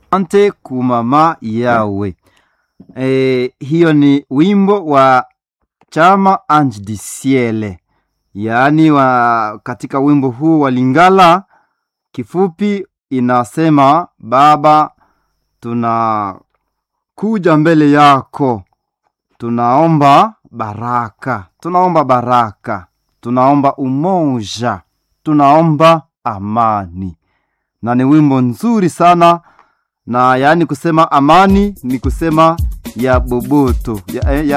ante kumama yawe. E, hiyo ni wimbo wa chama Ange du Ciel, yaani wa katika wimbo huu wa Lingala kifupi inasema Baba, tunakuja mbele yako, tunaomba baraka, tunaomba baraka, tunaomba umoja, tunaomba amani, na ni wimbo nzuri sana na yaani kusema amani ni kusema ya boboto ya, ya,